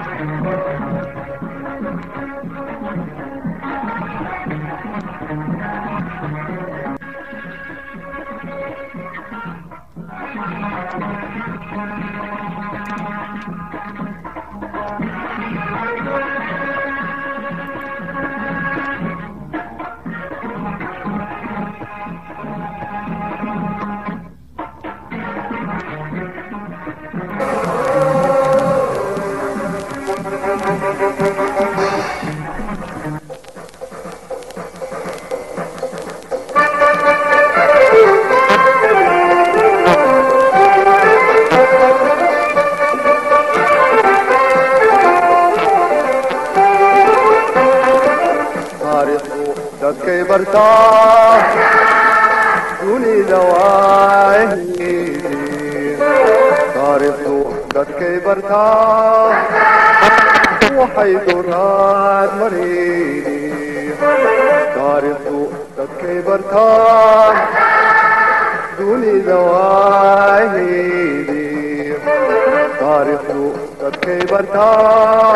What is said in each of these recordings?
taariikhdu dadkay bartaa dunida waaheedii taariikhdu dadkay bartaa waxay duraad mareedii taariikhdu dadkay bartaa dunida waaheedii taariikhdu dadkay bartaa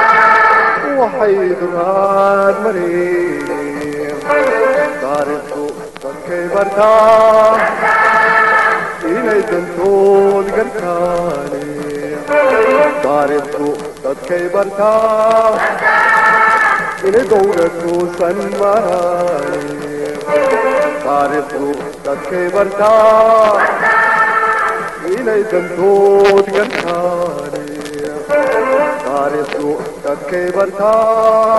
waxay duraad mareedii taariikhdu dadkay bartaa inay dantood gartaane taariikhdu dadkay bartaa inay dowladkuusan maraane taariikhdu dadkay bartaa inay dantood gartaane taariikhdu dadkay bartaa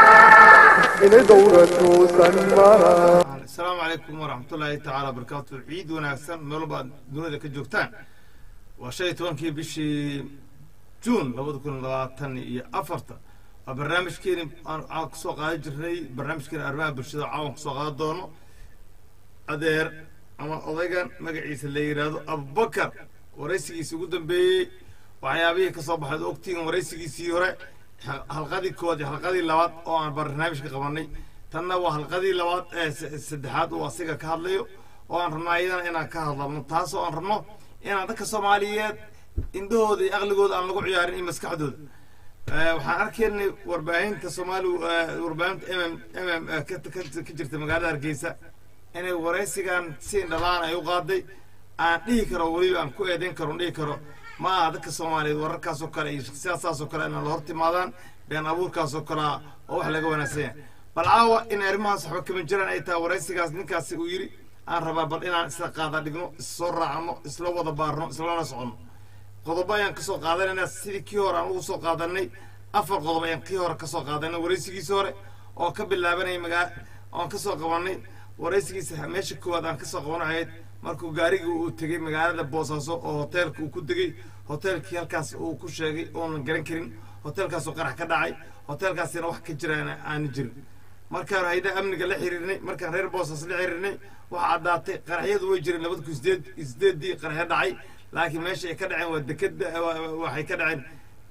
inay dowladkuusan maraane asalaamu calaykum waraxmatullaahi tacaala wabarakaatu ciid wanaagsan meel walba aad dunida ka joogtaan waa shan iyo tobankii bishii juun labada kun labaatan iyo afarta waa barnaamijkeeni aan aan kusoo qaadan jirnay barnaamijkeeni arrimaha bulshada caawan kusoo qaadan doono adeer ama odaygan magaciisa la yidhaahdo abubakar waraysigiisii ugu dambeeyey waxyaabihii ka soo baxay ogtigan waraysigiisii hore ha- halqadii kood iyo halqadii labaad oo aan barnaamijka qabanay tanna waa halqadii labaad ee se- saddexaad uu asiga ka hadlayo oo aan rabno ayadana inaan ka hadlano taasoo aan rabno inaan dadka soomaaliyeed indhahooda iyo aqligooda aan lagu ciyaarin iyo maskaxdooda Eh, waxaan arkaynay warbaahinta soomaali eh, warbaahinta mm mm eh, ka ka- ka jirta magaalada hargeysa inay waraysigan si indhalaan ay u qaaday aan dhihi karo weliba aan ku eedayn karo dhihi karo ma aha dadka soomaaliyeed wararkaasoo kale iyo shakhsiyaadsaasoo kale inaan la hor timaadaan been abuurkaasoo kale ah oo wax laga wanaagsan yahay bal caawa in arrimahaas waxba kama jiraan ay tahay waraysigaas ninkaasi uu yidhi aan rabaa bal inaan isla qaada dhigno issoo raacno isla wada baarno islana soconno qodobo ayaan kasoo qaadanayna sidii kii hore aan ugu soo qaadanay afar qodob ayaan kii hore kasoo qaadanay waraysigiisi hore oo ka bilaabanaya magaa oan kasoo qabanay waraysigiisa meesha koowaad aan kasoo qaban ahayd markuu gaarigii uu tegey magaalada boosaaso oo hoteelka uu ku degey hoteelkii halkaas uu ku sheegay oonan garan karin hoteelkaasoo qarax ka dhacay hoteelkaasina wax ka jiraan aana jirin markaan hayda amniga la xiriirnay markaan reer boosas la xiriirnay waxaa caddaatay qaraxyadu way jireen labada kun sideed sideedii qaraxyo dhacay laakiin meesha ay ka dhaceen waa dekeda waxay ka dhaceen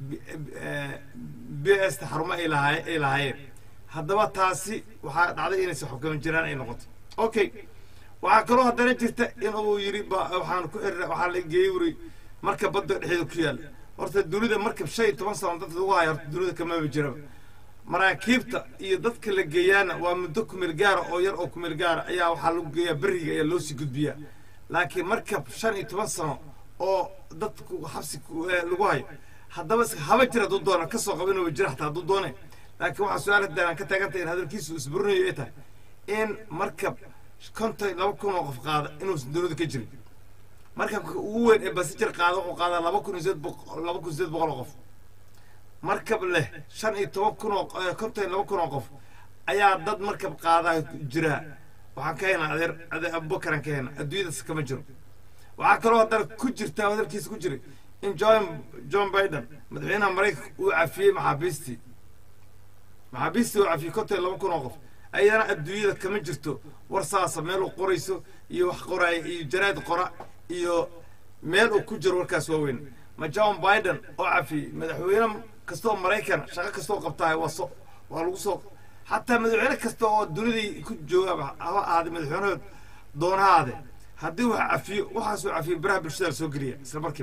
b s ta xarumo ay lahaa ay lahaayeen haddaba taasi waxaa dhacday inaysan xukuman jiraan ay noqoto okay waxaa kaloo haddana jirta in uu yidhi ba waxaan ku xirira waxaa la geeyey wuri marka badda dhexeeda ku yaalla horta dunida markab shan iyo toban sano dadka lagu haya horta dunida kamaba jiraba maraakiibta iyo dadka la geeyaana waa muddo kumeel gaara oo yar oo kumeel gaara ayaa waxaa lagu geeyaa beriga ayaa loo sii gudbiyaa laakiin markab shan iyo toban sano oo dadku xabsi ku- eh, lagu hayo haddaba is- haba jir hadduu doona kasoo qaba inuu jira xataa hadduu doone laakiin waxaa su-aal haddaan aan ka taagantay in hadalkiisu isburinayo ay tahay in markab konton laba kun oo qof qaada inuusan dunida ka jirin markabka ugu weyn ee basijir qaada wuxuu qaadaa laba kun iyo sideed boqol laba kun iyo sideed boqol oo qof markab leh shan iyo toban kun oo eh, konton iyo laba kun oo qof ayaa dad markab qaadaa jiraa waxaan ka haynaa adeer adeer abubakaraan ka haynaa adduunyadaas kama jiro waxaa kaloo haddana ku jirta hadalkiisa ku jiray in john john biden madaxweynaha maraykanka uu cafiyey maxaabiistii maxaabiistii uu cafiyey konton iyo laba kun oo qof ayadana adduunyada kama jirto war saasa meel uu qorayso iyo wax qoraaya iyo jaraad qora iyo meel uu ku jiro warkaas waaweyn ma john biden oo cafiyey madaxweyne kasta oo maraykan shaqo kasta oo qabtahay waa so waa lagu soo xataa madaxweyne kasta oo dunidii ku jooga ha ahaade madaxweynahood doonahaade haddii wax cafiyo waxaasuu cafiyo baraha bulshada la soo geliya isla markiiba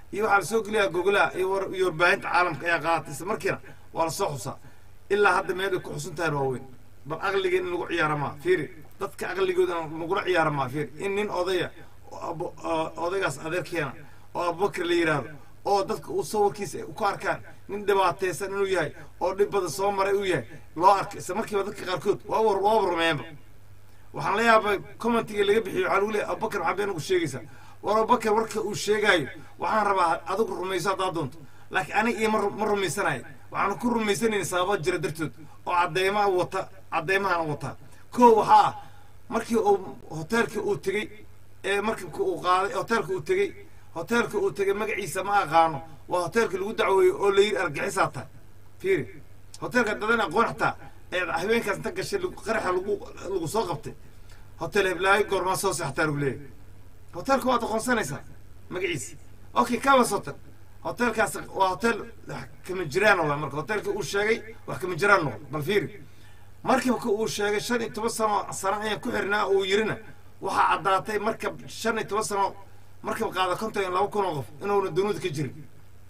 iyo waxaa lasoo geliyaa gogolaha iyo war- iyo warbaahinta caalamka ayaa qaadatay isla markiina waa lasoo xusaa ilaa hadda meel ay ku xusun tahay waaweyn bal aqligeen in lagu ciyaara maa fiiri dadka aqligooda lagula ciyaara maa fiiri in nin odaya oo abo- oo odaygaas adeerkeena oo abubakar la yidhaahdo oo dadka uu sawirkiisa ay ku arkaan nin dhibaataysan inuu yahay oo dhib badan soo maray uu yahay loo arkay isla markiiba dadka qaarkood waa war waa warmeenba waxaan la yaabay commentiga laga bixiyo waxaa lagu leeyahay abubakar maxaa been ugu sheegaysaa war abubakar warka uu sheegaayo waxaan rabaa adigu rumayso haddaad doonto laakiin aniga iyo ma ru- ma rumaysanayo waxaan ku rumaysanayn sababa jira dartood oo cadeymaha wata cadeymahan wataa koo waxaa ah markii uu hoteelkii uu tegey ee markabka uu qaaday hoteelka uu tegey hoteelka uu tegey magaciisa ma aqaano waa hoteelka lagu dacweeyo oo la yidhi argaxisaa tahay fiiri hoteelka dadan aqoon xataa ee haweenkaas inta gashay lagu- qaraxa lagu lagu soo qabtay hotel heblaayo goormaa soo seexataa lagu leeyahay hoteelka waad aqoonsanaysaa magaciisa okay kawas hotel hoteelkaas waa hotel wax kama jiraan waa marka hoteelka uu sheegay wax kama jiraan noqon bal fiiri markabka uu sheegay shan iyo toban sano sano ayaan ku xirnaa uu yirina waxaa caddaatay markab shan iyo toban sano markab qaada konton iyo laba kun oo qof inuuna dunuud ka jirin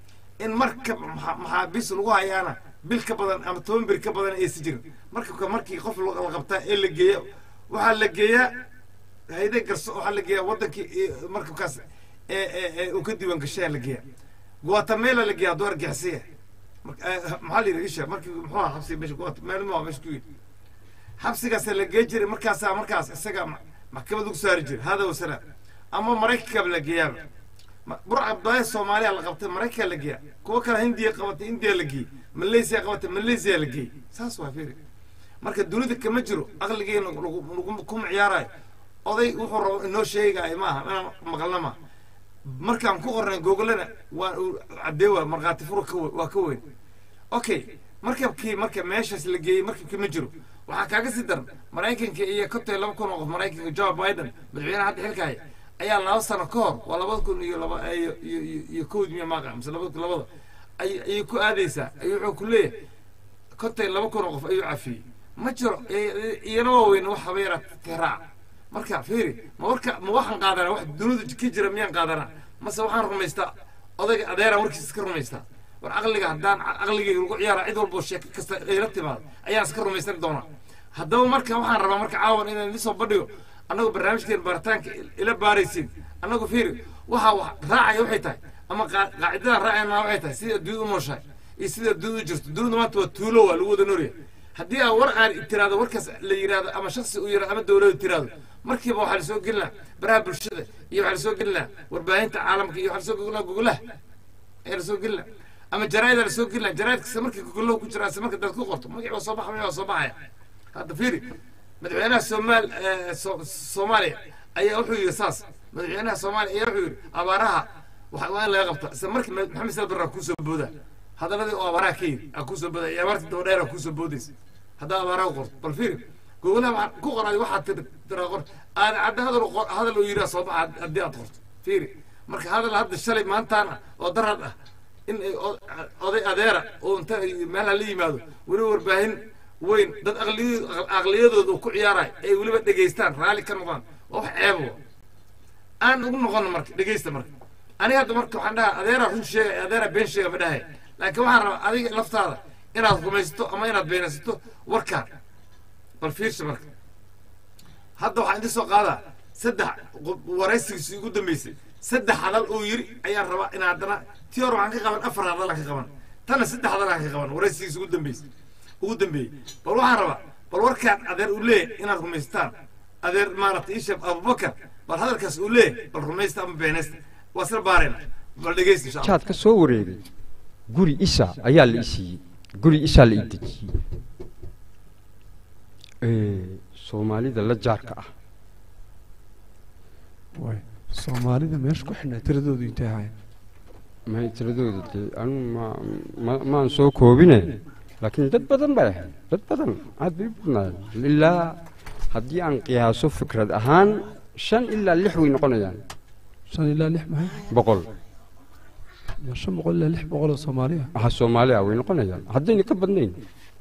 in markab maxa- maxaabiis lagu hayaana bil ka badan ama toban bir ka badan aysan jirin markabka markii qof la la qabtaa ee la geeya waxaa la geeyaa hayde garso waxaa la geeyaa wadankii ee markabkaas ee ee ee uu ka diiwaan gashayaa la geeyaa guatemala la geeyaa hadduu argixisaya Marka, eh, maxaa la yidhi isha markii muxuu ahaa xabsiga meesha guatemala ma waa meesha ku yidhi xabsigaasa la gee jiray markaasaa markaas isaga ma- maxkamad lagu saari jiray hada wasalaam ama maraykanka la geeyaaba Ma- burca abdaaya soomaaliya la qabtay maraykanka la geeya kuwo kale hindiya qabatay indiya la geeyey malaysia qabatay malaysia la geeyey saas waa fiiri marka dunida kama jiro aqligeena lagu- lagu kuma ciyaarayo oday wuxuu rabo inoo sheegaayo maaha inaan maqalna maaha markaan ku qornay googolana waa uu cadee waa markhaati furo ka we- waa ka weyn okay markabkii marka meeshaas la geeyey markabkii ma jiro waxaa kaaga sii daran maraykanka iyo konton iyo laba kun oo qof maraykanka joe biden madaxweynaha hadda xilka haya ayaa laba sano ka hor waa labada kun iyo laba iyo iyo iyo- iyo kowd miya maaqa mise labada kun labada ay ayay ku aadaysaa ayuu wuxuu ku leeyahay konton iyo laba kun oo qof ayuu cafiyey ma jiro i- iyana waa weyn wax haba yaraa tiraac marka fiiri ma warka ma waxaan qaadanaa wax dunida ka jira miyaan qaadanaa mase waxaan rumaystaa odayga adeeraan warkiisa iska rumaystaa war aqliga haddaan aqligayga lagu ciyaara cid walbo sheeko kasta ayla timaado ayaan iska rumaysan doonaa haddaba marka waxaan rabaa marka caawan inaan isoo bandhigo annagu barnaamijkeen baaritaanka ila baaraysiin annagu fiiri waxa wax raacaya waxay tahay ama qaa- qaacidadan raacayna waxay tahay sidai adduunya u nooshahay iyo sidai adduunya u jirto dunida maanta waa tuulo waa lagu wada noolyahay haddii aan war aan tiraado warkaas la yidhaahdo ama shaksi uu yidhahdo ama dowladu tiraahdo markiiba waxaa lasoo gelinaa baraha bulshada iyo waxaa lasoo gelinaa warbaahinta caalamka iyo waxaa lasoo gelinaa gogolaha ayaa lasoo gelinaa ama jaraaida lasoo gelinaa jaraaid kasta markii gogolaha ku jira ase marka dad ku qorto magacii waa soo baxa magacii waa soo baxaya hadda fiiri madaxweynaha soomaal eh, So- soomaaliya ayaa wuxuu yidhi saas madaxweynaha soomaaliya ayaa wuxuu yidhi abaaraha waxa waa in laga qabta isla markii ma- maxamed saad barra kuusoo booda hadaladii oo abaaraha ka yidhi aa kuusoo booda iyo abaartii daba dheer aa kuusoo boodaysa haddaa abaaraha u qorto bal fiiri gogolaha waxaa ku qoray waxaad tir tiraa qor aad cadda hadal u qor- hadal uu yidhi soo baxa haddii aad qorto fiiri marka hadal hadda shalay maantaan ah oo darad ah in ay o- oday adeera oo inta ay meelaha la yimaado weliba warbaahin weyn dad aqliyo- aqliyadooda uu ku ciyaarayo ay weliba dhegaystaan raalli ka noqdaan waa wax ceeba wa aan ugu noqono marka dhegaysta marka aniga hadda marka waxaan dhahaa adeeraa run sheegay adeeraa been sheega ma dhahay laakiin waxaan rabaa adiga laftaada inaad rumaysato ama inaad beenaysato warkaan bal fiirsa marka hadda waxaan idin soo qaadaa saddex qof- waraysigiisii ugu dambeysay saddex hadal uu yiri ayaan rabaa in haddana tii hore waxaan ka qaban afar hadal aan ka qaban tanna saddex hadal aan ka qaban waraysigiisa ugu dambeysay ugu dambeeyey bal waxaan rabaa bal warkaan adeer uu leeyahay inaad rumaystaan adeer maaragtay isheef abubakar bal hadalkaas uu leeyahay bal rumaysta ama beenaysta waa isla baarayna bal dhegaysta insha allah jaad ka soo wareegay guri isa ayaa la i siiyey guri isaa la i dejiyey Ee, soomaalida la jaarka ah waay soomaalida meesha ku xidhnaa tiradoodu intay ahayn may tiradooda dee anu ma ma- maan soo koobine laakiin dad badan bay ahayd dad badan aad bay u badnaayeen ilaa haddii aan qiyaaso fikrad ahaan shan ilaa lix way noqonayaan shan ilaa lix maxay boqol ma shan boqol ilaa lix boqol oo soomaaliya waxa soomaali ah way noqonayaan haddayna ka badnayn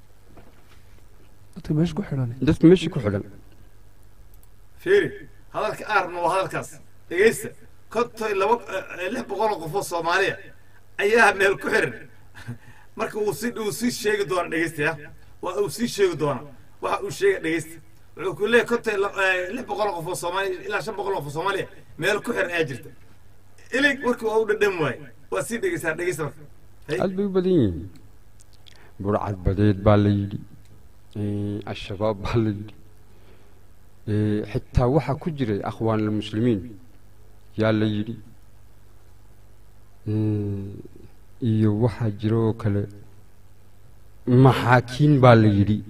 dadka meesha ku xidhan dadka meesha ku xidhan fiiri hadalka aarna waa hadalkaas dhegaysta konton laba eh, lix boqol oo qof oo soomaaliya ayaa meel ku xiran marka uu si uu sii sheegi doona dhegeystayaa waa uu sii sheegi doona waxa uu sheega dhegeysta wuxuu ku leeyahay konton la- eh, lix boqol oo qof oo soomaaliya ilaa shan boqol oo qof oo soomaaliya meel ku xiran ayaa jirta ilig marka waa u dhadham waaye waa sii dhegeysaa dhegeysta marka Hay. aad bay u badan yihiin burcad badeed baa la yidhi Eh, al-shabaab baa la yidhi Eh, xitaa waxaa ku jiray akhwaan almuslimiin yaa la yidhi Eh, iyo waxaa jira oo kale maxaakiin baa la yidhi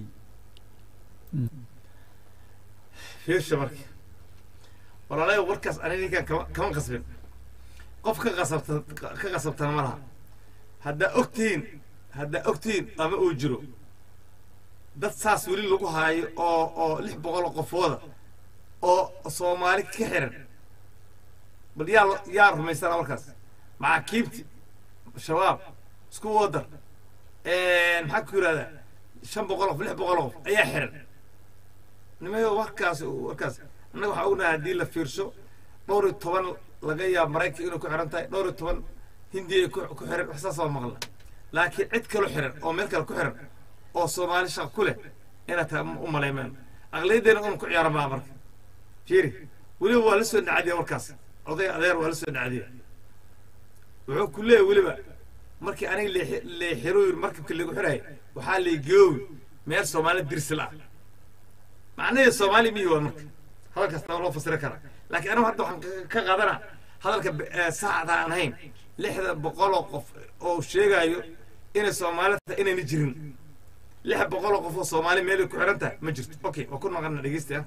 fiirsha marka walaalayo warkaas aniga ninkan kama kama qasbin qof ka qasabta ka qasabtana ma laha haddaa ogtihiin haddaa ogtihiin ama uu jiro dad saas weli lagu haayo oo oo lix boqol oo qofooda oo soomaali ka xiran bal yaa lo- yaa rumaysana warkaas maxaakiibti shabaab isku wadar maxaa ku yidhahdaa shan boqol qof lix boqol qof ayaa xiran nimayo warkaas warkaas annaga waxaa ognahay haddii la fiirsho dhowr iyo toban laga yaabo maraykanka inay ku xiran tahay dhowr iyo toban hindiya ay ku ku xiran wax saas waa maqla laakiin cid kaloo xiran oo meel kale ku xiran oo soomaali shaq ku leh inaad tahay u malaymaan aqliyaddeena un ku ciyaara maa marka fiiri weliba waa la soo nacadiya warkaas oday adeer waa la soo nacadiya wuxuu ku leeyahy weliba markii aniga leexi- leexiro yiri markabka lagu xirayay waxaa leegoowi meel soomaali dirsil ah macnaheedu soomaali miyi waa marka hadalkaas taa loo fasiri karaa laakiin anigu hadda waxaan ka- ka qaadanaa hadalka b- eh, saxda aan ahayn lixda boqoloo qof oo sheegayo inay soomaali tahay inayna jirin lix boqoloo qof oo soomaali meelay ku xiran tahay ma jirto okay waa ku naqana dhegeystayaa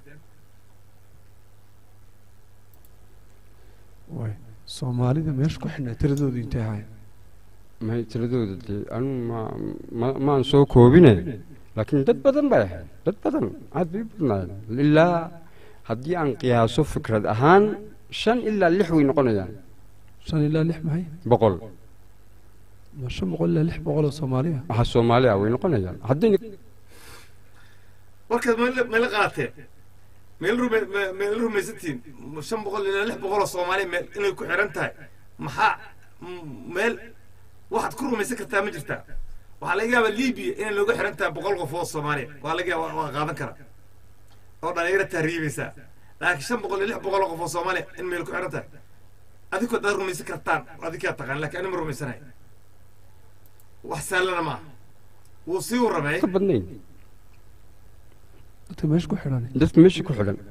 way soomaalida meesha ku xidhnaa tiradoodu intay ahayn may tiradooda dee anu ma ma- maan soo koobine laakiin dad badan bay ahayd dad badan aad bay u badnaayeen ilaa haddii aan qiyaaso fikrad ahaan shan ilaa lix way noqonayaan shan ilaa lix maxay boqol ma shan boqol ilaa lix boqol oo soomaaliya waxaa soomaaliya way noqonayaan haddayna warkaas meel meel qaateen meel rume me- meel rumaysantiin shan boqol ilaa lix boqol oo soomaali meel inay ku xiran tahay maxaa m- meel waxaad ku rumaysan kartaa ma jirtaa waxaa laga yaabaa libiya inay looga xiran tahay boqol qof oo soomaaliya waa laga yaaba waa qaadan karaa oo dhalinyaro tahriibaysaa laakiin shan boqol iyo lix boqol oo qof oo soomaaliya in meel ku xiran tahay adinkoo daad rumaysan kartaan adinkaa taqaan laakiin ani ma rumaysanahay wax sahlana maaha wuu sii warramay ka badnayn dadka meesha ku xidhan dadka meesha ku xidhan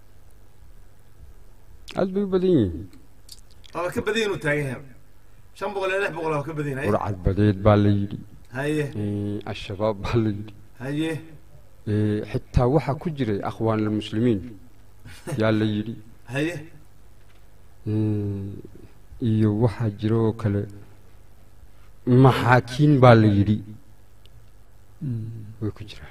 aad bay u badan yihiin waaba ka badan inuu taagan yahay shan boqol iyo lix boqol waa ka badan yahay burcad badeed baa la yidhi haye Eh, al-shabaab baa la yidhi haye Eh, xitaa waxaa ku jiray akhwaan almuslimiin yaa la yidhi haye Eh, iyo waxaa jira oo kale maxaakiin baa la yidhi way ku jiraan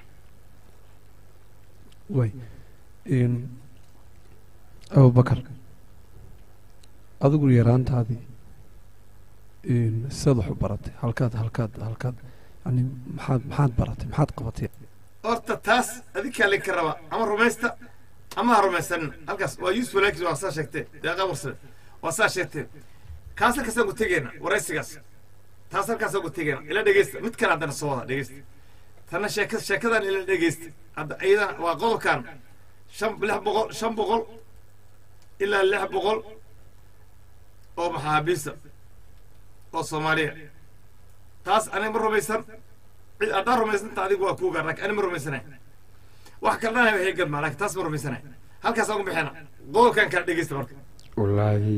way n abubakar adigu yaraantaadii n sidaad wax u baratay halkaad halkaad halkaad yani maxaad maxaad baratay maxaad qabatay horta taas adinkaa laga rabaa ama rumaysta ama ha rumaysanin halkaas waa yuusuf walaakis waa saa sheegtee deeqa warsade waa saa sheegteen kaas halkaasaan ku tegeena waraysigaas taas halkaasaan ku tegeena ila dhegeysta mid kale haddana soo wada dhegeysta tanna sheeka sheekadan ila dhegeysta hadda iyadana waa qodobkan shan lix boqol shan boqol ilaa lix boqol oo maxaabiista oo soomaaliya taas aniga ma rumaysan cid haddaan rumaysanta adigu waa kuuga laakiin ani ma rumaysanay wax kalena hay gadmaa laakiin taas ma rumaysanay halkaasaan ku bixina qodobkan kala dhegeysta marka wallaahi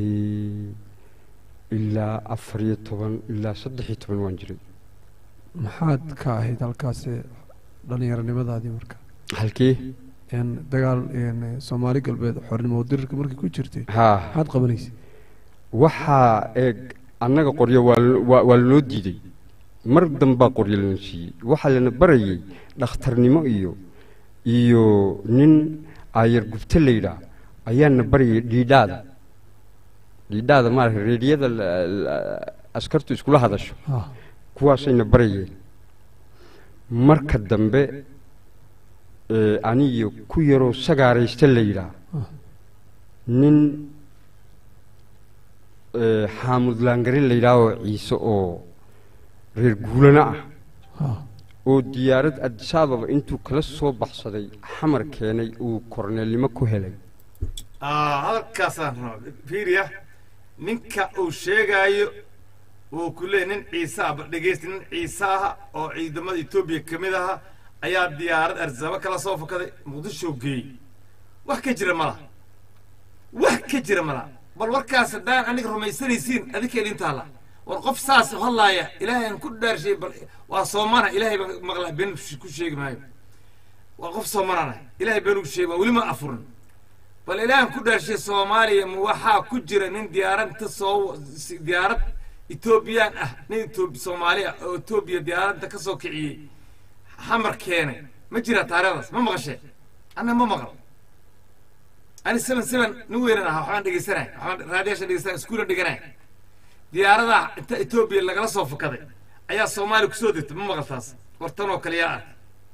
ilaa afar iyo toban ilaa saddex iyo toban waan jiray maxaad ka ahayd halkaasi dhallinyaronimadaadii marka halkee n dagaal n soomaali galbeed xornimo dirirka markii ku jirtay haa maxaad qabanaysay waxaa eeg annaga qoryo waa l- waa waa lanoo diiday mar dambaa qoryo lana siiyey waxaa lana barayay dhakhtarnimo iyo iyo nin aayar gubte la yidhaah ayaana barayay dhiidhaada dhiidhaada maarata reediyada la- la- askartu iskula hadasho ha kuwaasayna barayeen marka dambe ee, aniyo ku yaroo sagaaraysta la yidhaah Ah. nin ee, xaamud laangare la yidhaahoo ciise oo reer guulana ah ha oo diyaarad adisababa intuu kala soo baxsaday xamar keenay uu korneelnimo ku helay Ah, hadalkaasaan rabaa fiiriya ninka uu sheegaayo wuu ku leeyahy nin ciise ah bal dhegaysta nin ciise ah oo ciidamada etoobiya ka mid aha ayaa diyaarad arsaba kala soo fakaday muqdisho geeyey wax ka jira malaha wax ka jira malaha bal warkaas haddaan aniga rumaysanaysiin adinka idin taalla war qof saas hadlaaya ilaahay aan ku dhaarshay bal waa soomana ilaahay baan maqlaa been ku sheegi maayo waa qof soomanana ilaahay been ugu sheegi waa weli ma afurin bal ilaahan ku dhaarshay soomaaliya ma waxaa ku jira nin diyaarad inta soo si- diyaarad etoobiyaan ah nin etoobi soomaali ah oo etoobiya diyaaradda ka soo kiciyey xamar keenay ma jira taariikhdaas ma maqashee anna ma maqal ani seven seven nin weynan ahaa waxbaan dhegeysanay waxbaan raadiyaasha dhegeysanay iskuulan dhiganay diyaaradaha inta etoobiya lagala soo fakaday ayaa soomaaliya kusoo degtay ma maqal taas war tan oo kale yaa ark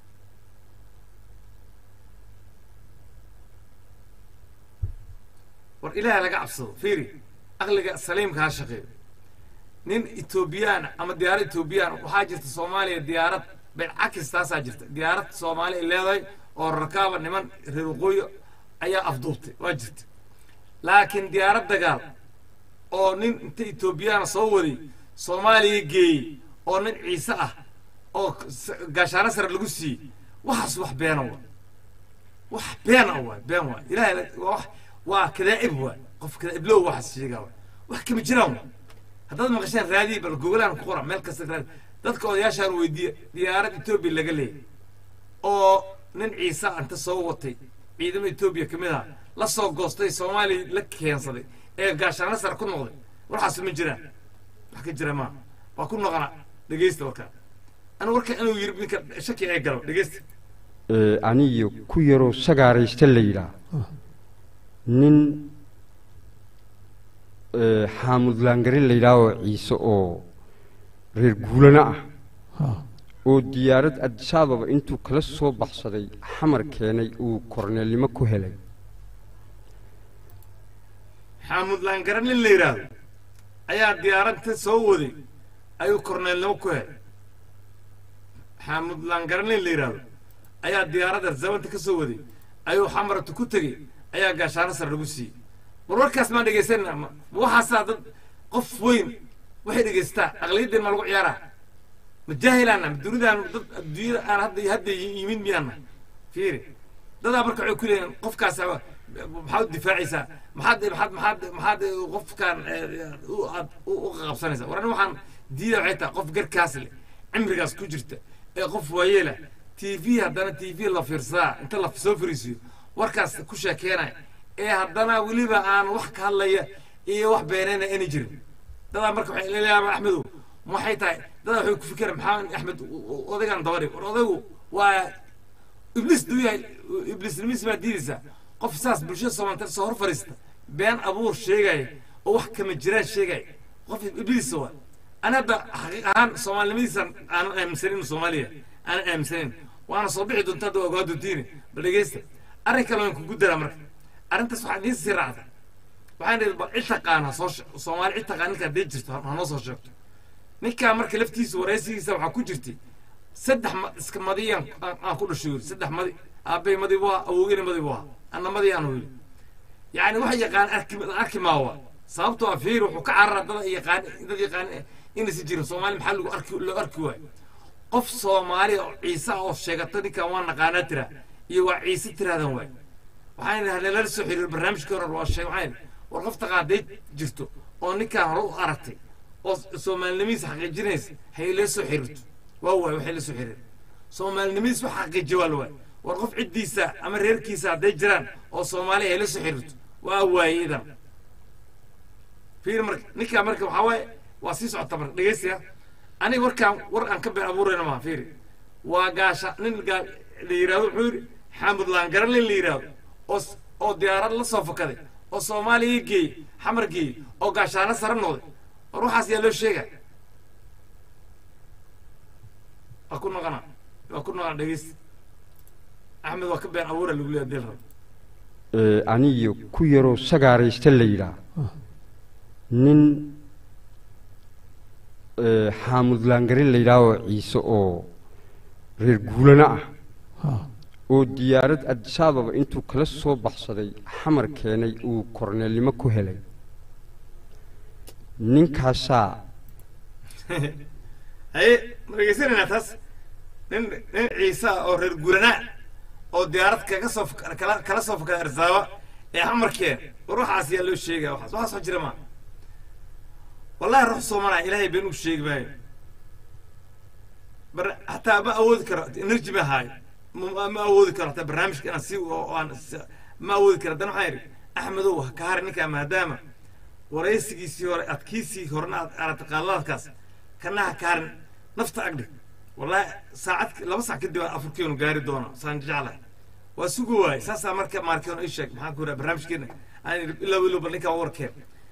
war ilaaha laga cabsado fiiri aqliga saliimka ha shaqeeyo nin etoobiyaan ama diyaarad etoobiyaan waxaa jirta soomaaliya diyaarad bencakis taasaa jirta diyaarad soomaali ay leedahay oo rakaaba niman reer waqooyi ayaa afduubtay waa jirta laakiin diyaarad dagaal oo nin inta etoobiyaana soo waday soomaaliya geeyey oo nin ciise ah oo s- gaashaano sare lagu siiyey waxaas wax beena wa wax been ah waay been waay ilahay la- waa wax waa kadaa'ib waay qof kadaa'iblow waxaas sheegaa waay wax kama jiraan waay haddaad maqasheen raadiyi bal gogolaan ku qora meel kasta raadi dadka odayaashaan weydiiya diyaarad etoobiya laga leeyay oo nin ciise ah inta soo watay ciidamada etoobiya ka mid ah la soo goostay soomaaliya la keensaday ee gaashaano sare ku noqday waxaas ma jiraan wax ka jira maaha waa ku noqona dhegeysta warkaa anu warka inuu yiri ninka shaki ay galo dhegeysta ee, aniyo ku yaroo sagaaraysta la yidhaah nin ee, xaamud laangare la yidhaahoo ciise oo reer guulana ah ha oo diyaarad adisababa intuu kala soo baxsaday xamar keenay uu korneelnimo ku helay xaamud laangara nin la yidhaahdo ayaa diyaaradta soo waday ayuu korneelnimo ku helay xaamud laangara nin la yidhaahdo ayaa diyaaradda zabanta ka soo waday ayuu xamaratu ku tegey ayaa gaashaano sare lagu siiyey war warkaas maa dhegaysanina ma ma waxaasaa dad qof weyn waxay dhegaystaa aqliyaddeen ma lagu ciyaaraa ma jaahilaana ma dunidaan dad adduunyada aan hadda hadda yimid miyaana fiiri dadaa marka waxay ku leeyihin qofkaas maxaad u difaacaysaa maxaad maxaad maxaad maxaad qofkan eh, u aad u u qabsanaysaa war ani waxaan diida waxay tahay qof garkaas leh cimrigaas ku jirta ee qof waayeela t v haddana t v la fiirsadaa inta la soo fariisiyo warkaas ku sheekeenaya ee haddana weliba aan wax ka hadlaya iyo wax beenayna ayna jirin dadaa marka waxay leeyahay axmedow maxay tahay dadaa waxay ku fikiraan maxaa axmed u- u- odaygan dabadhig war odaygu waa ibliis duu yahay ibliisnimis baa diidaysaa qof saas bulshada soomaalta soo hor fariista been abuur sheegaya oo wax kama jiraan sheegaya qof ibliis waa ana hadda xaqiiq ahaan soomaalinimadiisa aanan aaminsanin inuu soomaaliya aanan aaminsanin waana soo bixi doonta hadda waa ogaa doontiini bal dhegeysta arrin kale waan kugu daraa marka arrintaas waxaa idiin sii raacda waxaan idhi bal cid taqaan ha soo she- soomaali cid taqaan ninka haddii jirto ha noo soo sheegto ninkaa marka laftiisa waraysigiisa waxaa ku jirtay saddex ma iska madiyaan aan aan ku dhashay yiri saddex madi aabbay madi buu ahaa awowgina madi buu ahaa anna madi aan yiri yacni wax yaqaan arki arki maawa sababtoo ah fiir wuxuu ka carara dad yaqaan dad yaqaan inaysan jirin soomaali maxaa lagu arki loo arki waayo qof soomaali oo ciise ah oo sheegata ninkan waa naqaanaa tira iyo waa ciise tiraadan waay waxaan idhaha lala soo xiriir barnaamijkii hore waa sheeg waxaan idhi war qof taqaaday jirto oo ninkaan hore u aragtay oo soomaalinimadiisa xaqiijinaysa hay ila soo xiriirto waa waay waxay la soo xiriir soomaalinimadiisa wax xaqiijiya waa la waay war qof ciddiisa ama reerkiisa hadday jiraan oo soomaali hay la soo xiriirto waa waaye idan fiir marka ninkaa marka waxaa waaye waa sii socota marka dhegeysiya aniga warkaan war aan ka been abuurayna maha fiiri waa gaasha nin gaa la yidhahdo wuxuu yidhi xaamud laangaran nin la yidhahdo oo s- oo diyaarad la soo fakaday oo soomaaliya geeyey xamar geeyey oo gaashaano sare noqday war waxaas yaa loo sheega waa ku noqona waa ku noqona dhegeysta axmed waa ka been abuura lagu leeya deel rab ee, aniyo ku yaroo sagaaraysta la yidhaah nin eh, xaamud laangarin la yidhaaho ciise oo reer guulana ah ha oo diyaarad adisababa intuu kala soo baxsaday xamar keenay uu korneelnimo ku helay ninkaasaa haye ma dhegeysanaynaa taas nin nin ciise ah oo reer guranaa oo diyaarad kaga soo fak- kala kala soo fakada arsaaba ee xamarkeen war waxaas yaa loo sheegaya waxaas waxaas wax jira maa wallahi ruux soomanaa ilaahay been uu sheegi maayo bar hataa ma awoodi karo energy ma haayo ma ma awoodi karo hataa barnaamijka inaan si oo aan si- ma awoodi karo haddana waxaan yidhi axmedow ha ka hari ninkaa maadaama waraysigiisii hore adkiisii horena aad aragtay qaadalaadkaas kana ha ka harin nafta agdhig wallahi saacad laba sac kadib aan afurkeenu gaari doono saan jeclahay waa sugu waayey saasaa marka maarkeenu ii sheeg maxaan ku yidhaha barnaamijkeena aan idhi ilaa wilow bal ninkaa warkeen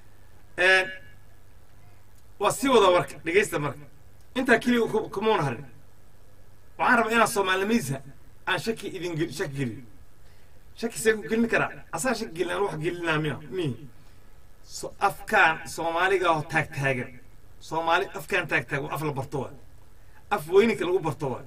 waa sii wada warka dhegeysta marka intaa keliya ku- kumuuna harin waxaan rabaa inaan soomaalimiisa aan shaki idin gel- shaki geliyo shaki see ku gelin karaa asaa shaki gelin aan wax gelinaa miya mihi so afkaan soomaaliga oo taag taagan soomaali afkaan taag taagan waa af la barto waay af weyninka lagu barto waay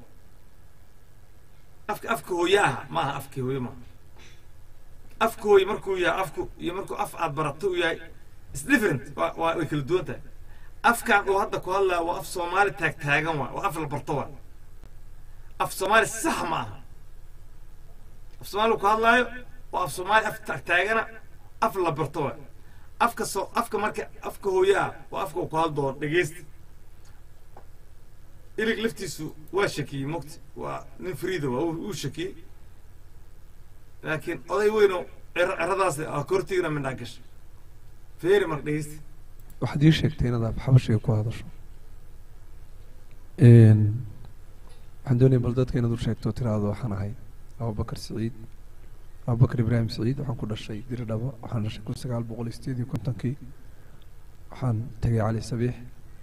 afka afka hooye aha ma aha afkii hooye maaha afka hooye markuu yahay afku iyo markuu af aad barato uu yahay is different waa waa way kala duwan tahay afkaan uu hadda ku hadlaya waa af soomaali taag taagan waay waa af la barto waay af soomaali sax ma aha af soomaali ku hadlaayo waa af soomaali af taag taagana af la barto waay afka soo afka marka afka hooye ah waa afka uu ku hadloo dhegeysta ilig laftiisu waa shakiyey mogti waa nin friida waa uu uu shakiyey laakiin oday weyno cero ceradaas ah kortiigna mindhaa gasha feeri marka dhegeysta waxaad ii sheegtay inaad af xabashiga ku hadasho Een, waxaan doonaya bal dadka inaad u sheegto tiraahdo waxaan ahay abubakar siciid abubakar ibraahim siciid waxaan ku dhashay diridhabo waxaan dhashay kun sagaal boqol iyo sideed iyo kontonkii waxaan tegay cali sabiix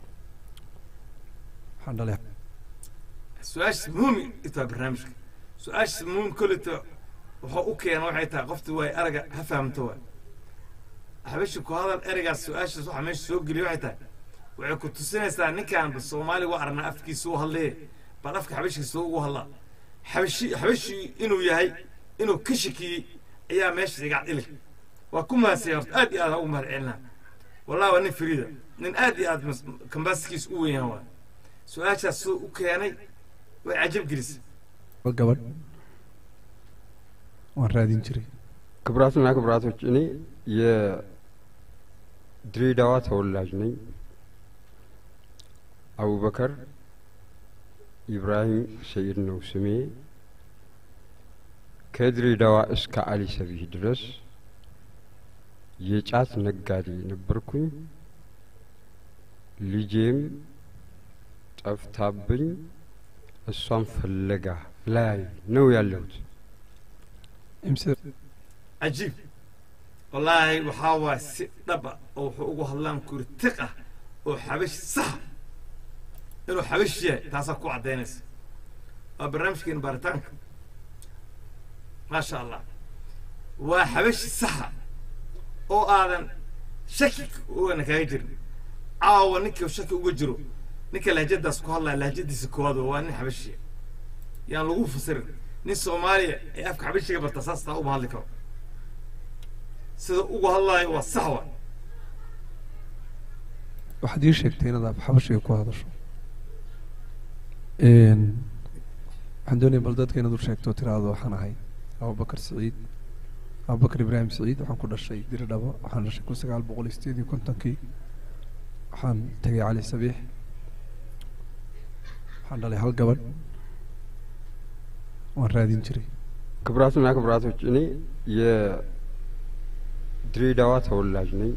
waxaan dhalay su-aashaas muhiim itaa barnaamijka su-aashaas muhiim kolleyta wuxuu u keena waxay tahay qofta waay araga ha fahamto waay habeshi ku hadal ereygaas su-aashaas waxaa meesha soo geliya waxay tahay waxay ku tusinaysaa ninkaan bal soomaali waa aragnaa afkiisa u hadlee bal afka xabashigiisa ugu hadlaa xabashi xabashi inuu yahay inuu ka shakiyey ayaa meesha iga ilig waa ku mahadsan horta aad iyo aad ugu mahad celinaa wallahi waa nin fariida nin aad iyo aad mas- kambaaskiisa u weyn yahan waay su-aashaas soo u keenay way cajab gelisay hal gabadh waan raadin jiray ክቡራትና ክቡራቶች እኔ የድሬዳዋ ተወላጅ ነኝ። አቡበከር ኢብራሂም ሰይድ ነው ስሜ። ከድሬዳዋ እስከ አሊ ሰቢህ ድረስ የጫት ነጋዴ ነበርኩኝ። ልጄም ጠፍታብኝ እሷን ፍለጋ ላይ ነው ያለሁት። imse cajiib wallaahi waxaa waay si dhaba oo wuxuu ugu hadlaan kuri tiq ah oo xabash sax inuu xabash yahay taasaa ku caddaynaysa waa barnaamijkeena baaritaanka maasha allah waa xabashi saxa oo aadan shaki ugana kaaga jirin caawa ninka shaki uga jiro ninka lahjadaas ku hadlaya lahjadiisa koowaad waa nin xabashiya yaan lagu fasirin nin soomaaliya ee afka xabashiga barta saas taa uma hadli karo sida ugu hadlaayo waa sax wa waxaad ii sheegtay inaad af xabashiga ku hadasho Een, waxaan doonaya bal dadka inaad u sheegto tiraahdo waxaan ahay abubakar siciid abubakar ibraahim siciid waxaan ku dhashay diridhabo waxaan dhashay kun sagaal boqol iyo sideed iyo kontonkii waxaan tegay cali sabiix waxaan dhalay hal gabadh waan raadin jiray ክቡራትና ክቡራቶች እኔ የድሬዳዋ ተወላጅ ነኝ።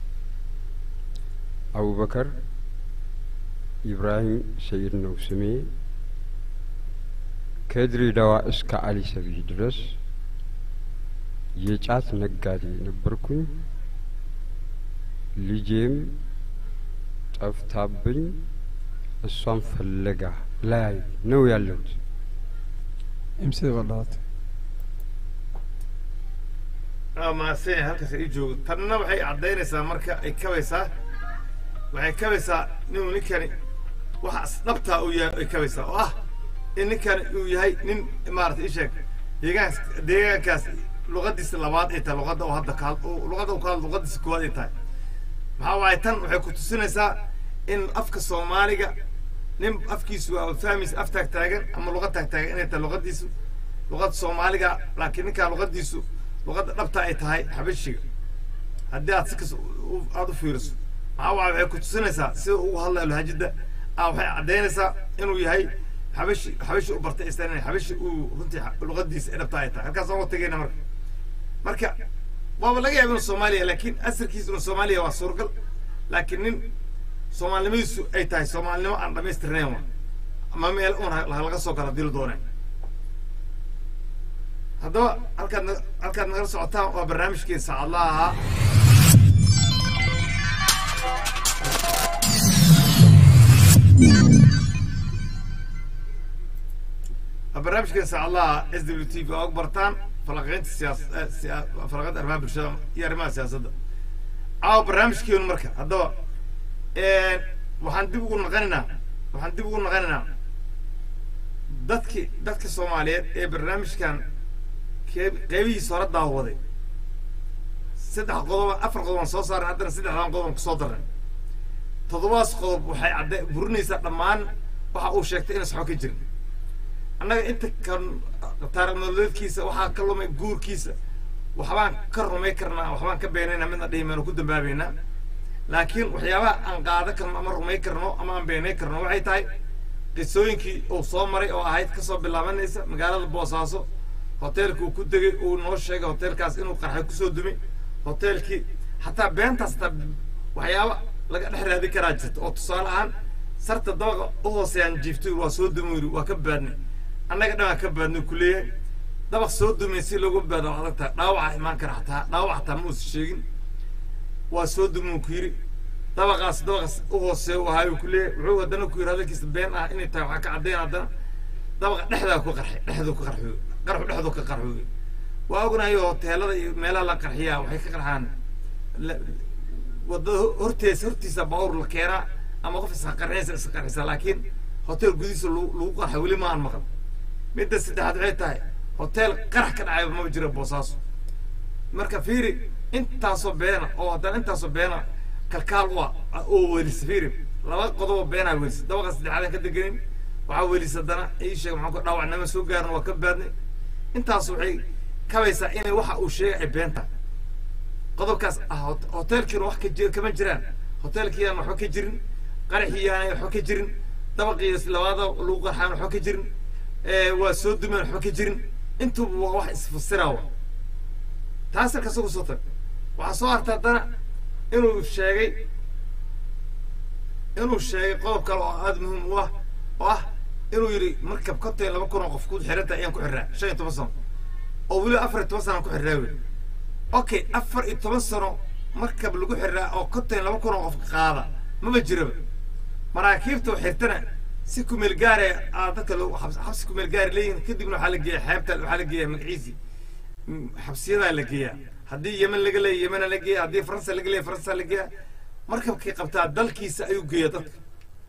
አቡበከር ኢብራሂም ሰይድ ነው ስሜ። ከድሬዳዋ እስከ አሊ ሰቢህ ድረስ የጫት ነጋዴ ነበርኩኝ። ልጄም ጠፍታብኝ እሷን ፍለጋ ላይ ነው ያለሁት። imsida baa dhalatay aa mahadsan yahay halkaas ii joogo tanna waxay caddaynaysaa marka ay kabaysaa waxay kabaysaa inuu ninkani waxa dhabtaa uu yahay ay kabaysaa oo ah in ninkani uu yahay nin maarata ii sheeg deegaankaas deegaankaas luqadiisa labaad ay tahay luqadda uu hadda ka had- uu- luqadda uu ka hadlo luqadiisa koowaad ay tahay maxaa waaye tan waxay ku tusinaysaa in afka soomaaliga nin afkiisu waa fahmaysa af taag taagan ama luqad taag taagan inay tahay luqadiisu luqada soomaaliga laakiin ninkaa luqadiisu luqadda dhabta ay tahay xabashiga haddii aad si kas u- aad u fiiriso maxaa waaye waxay ku tusinaysaa sida ugu hadlayo lahajida ah waxay caddaynaysaa inuu yahay xabashi xabashi u bartay istaan xabashi uu runtii xa- luqadiisa ay dhabta ay tahay halkaas aan tegayna marka marka waaba laga yaaba inuu soomaaliya laakiin asalkiisa inuu soomaaliya waa suuragal laakiin nin soomaalinimadiisu ay tahay soomaalinimo aan dhamaystirnayn wa ama meel un ha- laga soo gala dil dooneen haddaba halkaad na- halkaad nagala socotaan waa barnaamijkeen saacadlaha ahaa waa barnaamijkeen saacadlaha s w t v oo og bartaan falaqeynta siyaas eh, siya- falaqeynta arrimaha bulshada iyo arrimaha siyaasadda caawa barnaamijkeenu marka haddaba waxaan dib ugu naqanaynaa waxaan dib ugu naqanaynaa dadki dadka soomaaliyeed ee barnaamijkan kee- qeybihiisa hore daawaday saddex qodob afar qodob aan soo saaran haddana saddexdan qodob aan kusoo darnay toddobadas qodob waxay cadde burinaysaa dhammaan waxa uu sheegtay inaysan waxba ka jirin annaga inta kan taariikh nololeedkiisa waxaa ka lumay guurkiisa waxbaan ka rumay karnaa waxbaan ka beenaynaa midna dhihi mayno ku dambaabaynaa laakiin waxyaabaha aan qaada karno ama rumay karno ama aan beenay karno waxay tahay qisooyinkii uu soo maray oo ahayd kasoo bilaabanaysa magaalada boosaaso hoteelka uu ku degay uu noo sheegay hoteelkaas inuu qarxay kusoo dumay hoteelkii xataa beentaas hataa waxyaaba laga dhex raadi karaa jirta oo tusaale ahaan sarta dabaqa u hooseeyaan jiiftay waa soo dumay yiri waa ka baadnay annaga dhan waa ka baadnay ku leeyahay dabaq soo dumay si loogu baado waa adag tahay dhaawaca imaan kara xataa dhaawac xataa ma uusan sheegin waa soo dumuu ku yidhi dabaqaas dabaqaas u hooseeya u ahaayuu ku leeyahay wuxuu haddana ku yidhi hadalkiisa been ah inay tahay waxaa ka caddayn haddana dabaqa dhexdaa ku qarxay dhexduu ka qarxooy qarxu dhexduu ka qarxooy waa ognahay oo hoteelada iyo meelaha la qarxiyaa waxay ka qarxaan la- wadada ho- horteesa hortiisa baawur la keenaa ama qof isqarxinaysa isqarxisa laakiin hotel gudihiisa lagu lagu qarxa weli ma aan maqal midda saddexaad waxay tahay hotel qarax ka dhacayba maba jira boosaaso marka fiiri intaasoo beena oo haddana intaasoo beena kalkaal u ah oo welisa fiiri laba qodobo beenaa welisa dabaqa saddexaadan ka deganin waxaa welisa haddana ii sheeg maxaan ku dhaawacnama soo gaarin waa ka baadnay intaas waxay kabaysaa inay waxa uu sheegay ay been tahay qodobkaas ah hot- hoteelkiina wax ka jir kama jiraan hoteelkiiyaan waxba ka jirin qaraxiyaana waxba ka jirin dabaqii labaada lagu qarxaan waxba ka jirin ee, waa soo dumeen waxba ka jirin intuba waa wax isfasiraa wa taas halka isagu soo tag waxaa soo harta haddana inuu sheegay inuu sheegay qodob kale oo aada muhiim u ah oo ah inuu yidhi markab kontay laba kun oo qof ku xiranta ayaan ku xirraa shan iyo toban sano oo weliba afar iyo toban sano aan ku xirraa wey okay afar iyo toban sano markab lagu xirraa oo kontay laba kun oo qof qaada maba jiraba maraakiibta oo xirtana si kumeel gaare aa dadka loo xabs- xabsi kumeel gaari leeyihin kadibna waxaa la geeya xeebta waxaa la geeya magaciisii Mm, xabsiyadaa la geeyaa haddii yemen laga leeya yemena la geeya haddii faransa laga leeya faransa la geeya markabkii qabtaa dalkiisa ayuu geeya dadka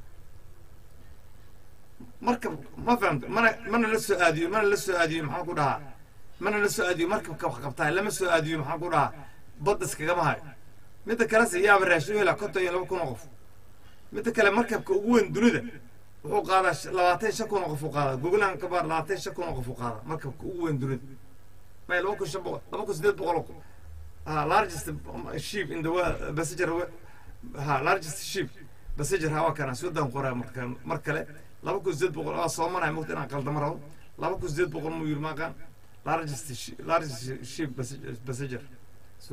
markab ma fahamta mana mana la soo aadiyo mana la soo aadiyo maxaan ku dhahaa mana la soo aadiyo markabka wax qabtaa lama soo aadiyo maxaan ku dhahaa badda iskagama hayo midda kalese yaaba raashin u helaa konton iyo laba kun oo qof midda kale markabka ugu weyn dunida wuxuu qaadaa sh- labaatan iyo shan kun oo qof uu qaadaa gogolahan kabaar labaatan iyo shan kun oo qof uu qaadaa markabka ugu weyn dunida may laba kun shan boqol laba kun sideed boqol oo kun ha largest um, ship in the world passenger wa- ha largest ship passenger ha waa kana sudan qoraa marka mar kale laba kun sideed boqol waa soomanaya mogta inaan qaldamo rabo laba kun sideed boqol muu yiri maaqaan largest shi- largest ship passenger passenger so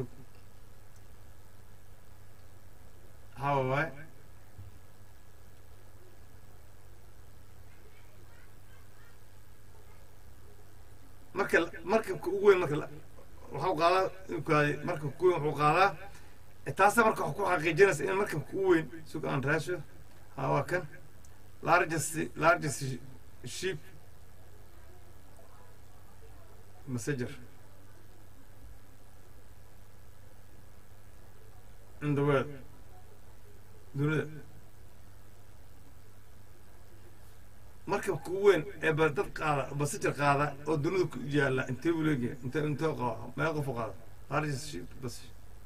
how waay marka markabka ugu weyn marka la- waxuu qaadaa inkaadi markabka ugu weyn wuxuu qaadaa e, taasa marka wax ku xaqiijinaysa in markabka ugu weyn sug aan raasho ha waa kan largest largest ship messenger in the world dunida markabka ugu weyn ee ba dad qaada basijir qaada oo dunida ku yaalla intee buu leeyahay intee intee qaba meel qof u qaada largest ship bas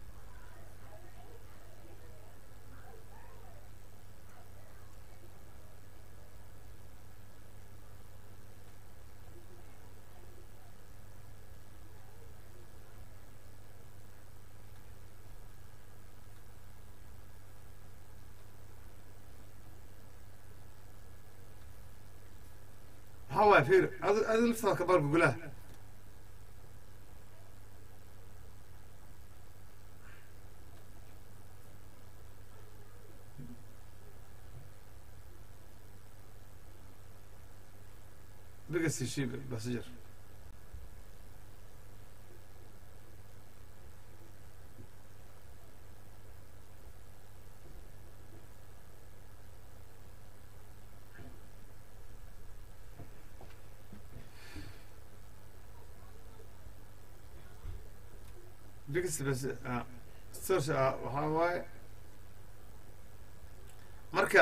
maxaa waaya fiir adi adi laftaada ka baal gugulaha biggest ship passenger biggest bas ah source ah waxaa waaye marka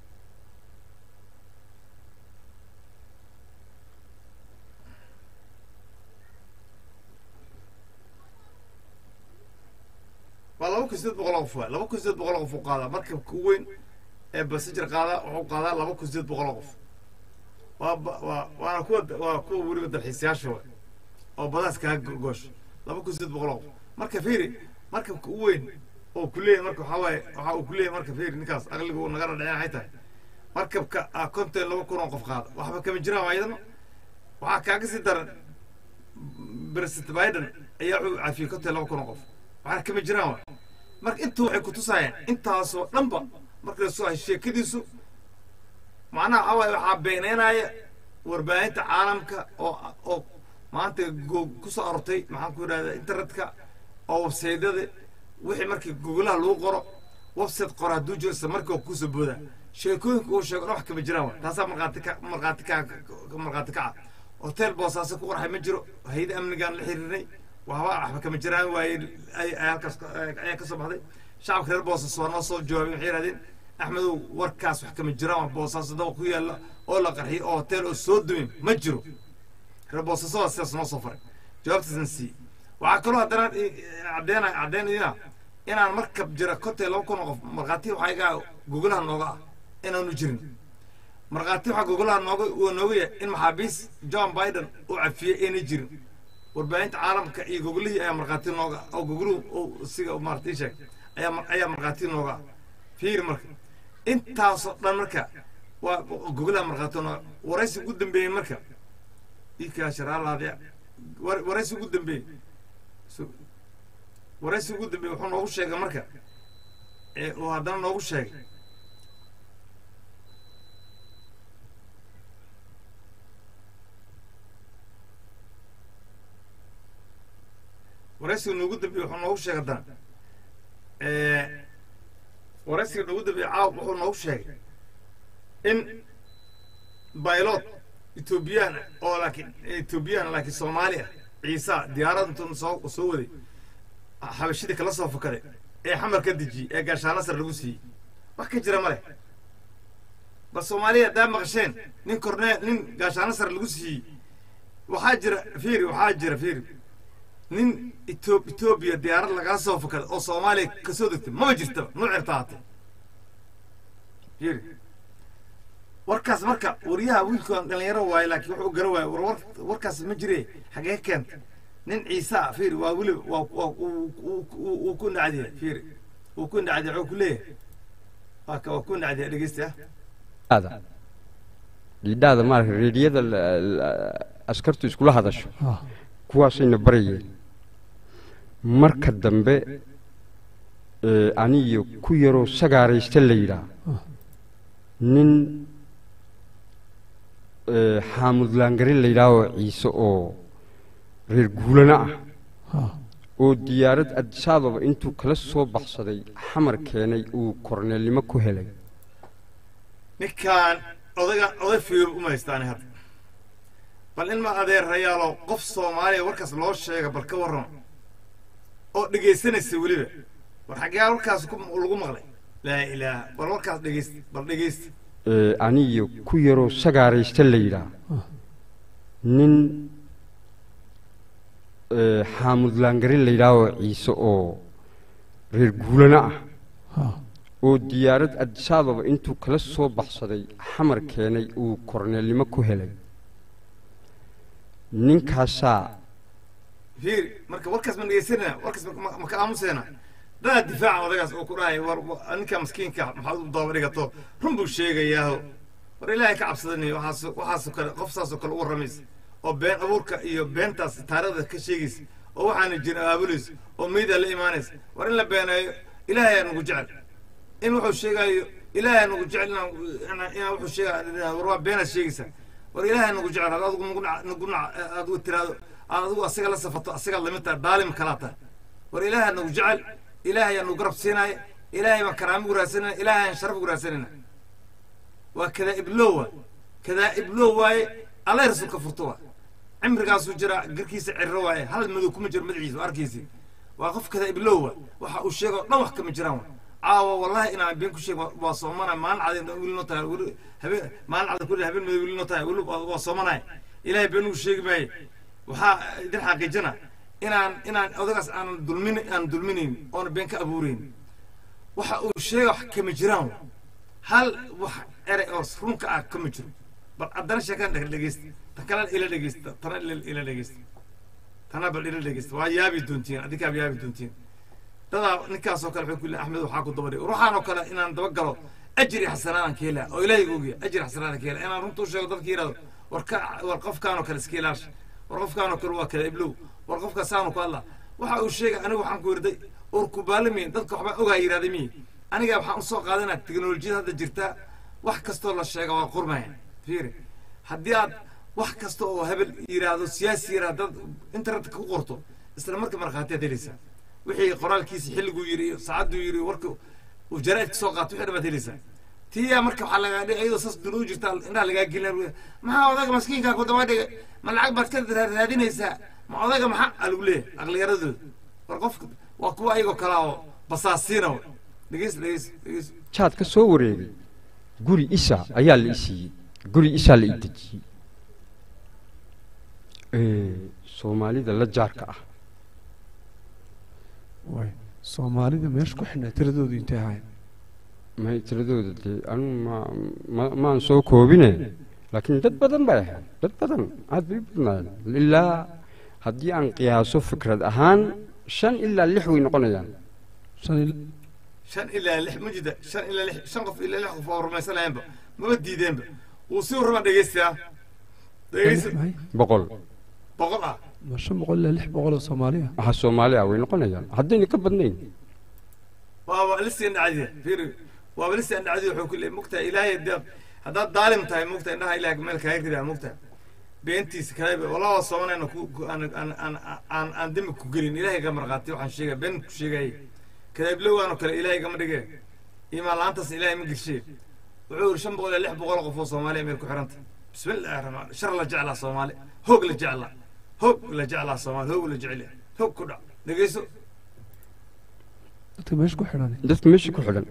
waa laba kun sideed boqol oo qof waay laba kun sideed boqol oo qof uu qaadaa markabka u weyn ee bassenger qaadaa wuxuu qaadaa laba kun sideed boqol oo qof waa ba- waa waana kuwa waa kuwa weliba dalxiisayaasha waay oo badaas kaaga goosh laba kun sideed boqol oo qof marka fiiri markabka u weyn oo ku leeyahay marka waxaa waaye waxa uu ku leeyahay marka fiiri ninkaas aqliga uu naga dhadhicin waxay tahay markabka ah konton laba kun oo qof qaada waxba kama jiraan waayadana waxaa kaaga sii daran president biden ayaa wuxuu cafiyey konton laba kun oo qof waxaa kama jiraan waay marka intu waxay kutusayaan intaasoo dhanba marka lasoo hay sheekadiisu macnaha waxaa waaye waxaa beeneynaya warbaahinta caalamka oo oo maanta go ku soo arortay maxaan ku idhahdaa internetka oo websaydyada wixii markii gogolaha lagu qoro website qora hadduu jiro isla markii oo kusoo booda sheekooyinka uu sheego dhan wax kama jiraan wa taasaa markhaati ka markhaati ka markhaati kaca hotel boosaaso ku qorxay ma jiro hay-ada amnigaan la xiriirnay waxba waxba kama jiraan waaye ay ay halkaas ka- ayaa ka soo baxday shacabka reer boosaaso waa noo soo jawaabay waxay yidhahdeen axmedow warkaas wax kama jiraan waa boosaaso daba ku yaalla oo la qarxiyay oo hotel oo soo dumin ma jiro reer boosaaso waa sidaas noo soo faray jawaabtaasan siiyey waxaa kaloo haddana caddeena caddeynayna inaan markab jira konton laba kun oo qof markhaati waxaa iga gogolaha nooga ah inaanu jirin markhaati waxaa gogolaha nooga uu nooga yahay in maxaabiis john biden uu cafiyey aynay jirin warbaahinta caalamka iyo gogolihii ayaa markhaati nooga ah oo gogoluhu uu siga maarata ii sheeg ayaa mar- ayaa markhaati nooga ah fiiri marka intaasoo dhan marka waa gogolaha markhaati nooga waraysi ugu dambeeyey marka ikaa sharaalaadya war- waraysi ugu dambeeyey So- waraysi ugu dambeeyey wuxuu noogu sheegay marka ee uu haddana noogu sheegay waraysiga noogu dambeeyey wuxuu noogu sheegay haddana ee waraysiga noogu dambeeyey caaw wuxuu noogu sheegay in baylot etoobiyaan oo laakiin etoobiyaan laakiin soomaali ah ciisa diyaarad intuu soo soo waday xabashidii kala soo fakaday ee xamar ka dejiyey ee gaashaano sar lagu siiyey wax ka jira ma leh bal soomaaliya haddaa maqasheen nin kornee nin gaashaano sar lagu siiyey waxaa jira fiiri waxaa jira fiiri nin Etho- etoobiya diyaarad lagala soo fakaday oo soomaaliya kasoo degtay maba jirtaba nuucirta haatee fiiri warkaas marka wariyaha wiilkaan dhalinyaro waaye laakiin wuxuu gara waaye war war- warkaas ma jire xagee keenta nin ciise ah fiiri waa weliba waa waa uu- uu- uu uu ku nacdiya fiiri uu ku nacdiya wuxuu ku leeyahay waa ka waa ku nacdiya dhegeysta Dhiidhaada. dhiidhaada maaragta reediyada la- la- askartu iskula hadasho ah kuwaasayna barayeen marka dambe ee, aniyo ku yaroo sagaaraysta la yidhaah nin ee, xaamud laangare la yidhaah oo ciise oo reer guulana ah ah oo diyaarad adisaadoba intuu kala soo baxsaday xamar keenay uu korneelnimo ku helay ninkaan odaga oday fiir uma haystaani hadda bal in ma adeerayaalo qof soomaaliya warkaas loo sheega bal ka warrama oo dhegaysanaysa weliba war xaggee warkaas ku lagu maqlay laa ilaaha bal warkaas dhegeysta bal dhegeysta ee, aniyo ku yaroo sagaaraysta la yidhaah nin ee, xaamud laangare la yidhaahoo ciise oo reer guulana ah ha oo diyaarad adisababa intuu kala soo baxsaday xamar keenay uu korneelnimo ku helay ninkaasaa fiiri marka warkaas ma dhegeysanayna warkaas ma- ma- ma ka aamusayna dadaa difaaca odagaas oo ku dhahay war war- ninka maskiinka maxaad u daba dhigato run buu sheegayaaho war ilaahay ka cabsadani waxaas waxaasoo kale qof saasoo kale u warramaysa oo been abuurka iyo beentaas taariikhda ka sheegaysa oo waxaana jirin abaabulaysa oo meydaa la imaanaysa war in la beeneeyo ilaahay aa nagu jecel in wuxuu sheegaayo ilaahay aa nagu jecel inaan inaan- inaan wuxuu sheegaya war waa beenaad sheegaysa war ilaahay nagu jecel had adigu nagu nac- nagu nac aad u tiraado aad adigu asaga la safato asagaad lamid tahay daalim kalaa tahay war ilaahay nagu jecel ilaahay aa nagu garab siinaya ilaahay baan karaamo ugu raadsanayna ilaahay aan sharaf ugu raadsanayna waa kadaa'ib loo waay kadaa'ib loo waaye allay rasuulka furto waa cimrigaasuu jira garkiisa cirro waaye hal madow kuma jiro madaxiisa waa arkiisi waa qof kadaa'ib loo waay waxa uu sheego dhan wax kama jiraan waa caawa wallahi inaan been ku sheeg waa soomana maalin cadeen weli noo tahay weli habeen maalin cadeen kulli habeen madow weli noo tahay weli waa waa soomanaya ilaahay been uu sheegi maaye waxaa idin xaqiijina inaan inaan odagaas aanan dulmin aan dulminayn oona been ka abuurayn waxa uu sheega wax kama jiraan waa hal wax erey oo runka ah kama jiro bal haddana sheekan dhe- dhegeysta tan kalena ila dhegeysta tana ila ila dhegeysta tana bal ila dhegeysta waa yaabi doontiin adinkaaba yaabi doontiin dadaa ninkaasoo kale wuxuu ku leeyahay axmed waxaa ku daba dhigay ruuxaan oo kale inaan daba galo ajri xasanaadaan ka helaa oo ilaahay ogiya ajri xasanaadaan ka helaa inaan runta u sheego dadka yidhahdo war ka war qofkaanoo kale iska ilaasha war qofkaanoo kale waa kala iblow war qofka saanu ku hadla waxa uu sheegay anigu waxaan ku wirday or kubaalamiin dadka waxbaa ogaa yidhahday miyi aniga waxaan usoo qaadanaa teknolojiyada hadda jirta wax kastoo la sheega waa qurmaya fiiri haddii aad wax kasta oo hebel yidhaahdo siyaasi yidhahdo dad internetka ku qorto isla marka markhaatiyaad helaysaa wixii qoraalkiisa xilliguu yidhi iyo saacaduu yidhi warka uu jaraa'idka soo qaato wixii dhamaad helaysaa tiyaa marka waxaa lagaa dhigay iyadoo saas dun u jirta indhaha lagaa gelin maxaa odaga maskiinkaa ku daba dhigay ma lacag baad ka ra- raadinaysaa ma odaga maxaa aa lagu leeyahay aqliyaradooda war qofka waa kuwa ayagoo kalaa oo basaasiina wa dhegeys dhegeys dhegeys jaad ka soo wareegay guri isa ayaa la i siiyey guri isaa la i dejiyey Ee, soomaalida la jaarka ah way soomaalida meesha ku xidhnaa tiradoodu intay ahayn may tiradooda dee anu ma ma- maan soo koobine laakiin dad badan bay ahayd dad badan aad bay u badnaayeen ilaa haddii aan qiyaaso fikrad ahaan shan ilaa lix way noqonayaan shan il- shan ilaa lix ma jida shan ilaa lix shan qof ilaa lix qof oo rumaysanayaanba maba diideenba wuu si warrama dhegeystayaa dhegeysta maxay? boqol boqol ah ma shan boqol ilaa lix boqol oo soomaaliya waxaa soomaali ah way noqonayaan haddayna ka badnayn waaba lisi andhacadiya fiiri waaba lisi andhacadiya wuxuu ku leeyay mugtahay ilaahay haddaad haddaad daalim tahay mugtahay indhaha ilaah meel kaaga ridaa mugtahay beentiisa kale wallah waa soomanayna ku ku- aan aan aan aan aan dembi ku gelin ilaahay ga marqaati waxaan sheegaya been ku sheegayay kadaablowaanoo kale ilaahay gama dhige imaan la-aantaas ilaahay ma gelshe wuxuu yidhi shan boqol iyo lix boqol oo qof oo soomaaliya meel ku xiranta bismi illaahi raxmaan shar la jeclaa soomaali hoog la jeclaa hoog la jeclaa soomaali hoog la jecel yahay hoog ku dhac dhegeyso dadka meesha ku xidhan dadka meesha ku xidhan